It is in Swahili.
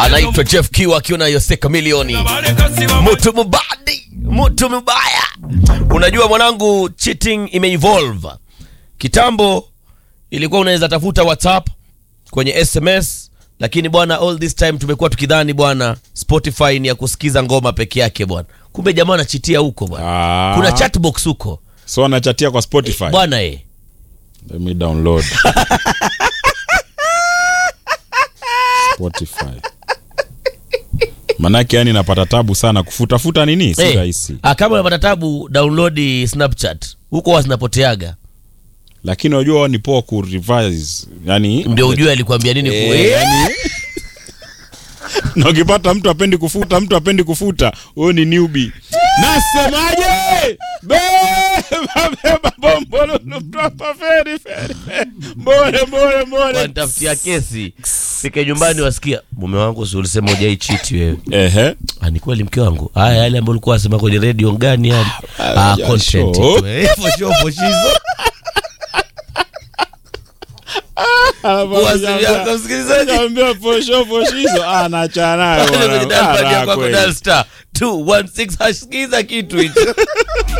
anaitwa Jeff Kiwa akiwa na Yoseka milioni mtu mubadi mtu mubaya. Unajua mwanangu, cheating imeevolve. Kitambo ilikuwa unaweza tafuta WhatsApp kwenye SMS, lakini bwana, all this time tumekuwa tukidhani bwana Spotify ni ya kusikiza ngoma peke yake bwana, kumbe jamaa anachitia huko bwana. Ah. Kuna chatbox huko so anachatia kwa spotify bwana eh. Let me download spotify manake yani napata tabu sana kufutafuta nini si Eh, rahisi ah, kama unapata tabu download Snapchat huko huwa zinapoteaga, lakini unajua ni poa ku revise yani ndio ujue alikwambia nini Eh, ku- Eh, yani- na ukipata mtu apendi kufuta mtu apendi kufuta huyo ni newbie nasemaje beba beba bombolulu propa feri feri feri. mbole mbole mbole wanitafutia kesi fike nyumbani wasikia mume wangu si ulisema ujai chiti wewe ehe Ah, ni kweli mke wangu haya yale ambayo ulikuwa wasema kwenye redio gani yale ah, ya content show. tu, eh, for sure, for shizo. Kuwasiliana, msikilizaji. Kaambia posho poshizo anachana nayo Pale kwenye bwana. dial pad Ah, yako kweli. dial star 216 hash, sikiza kitu hicho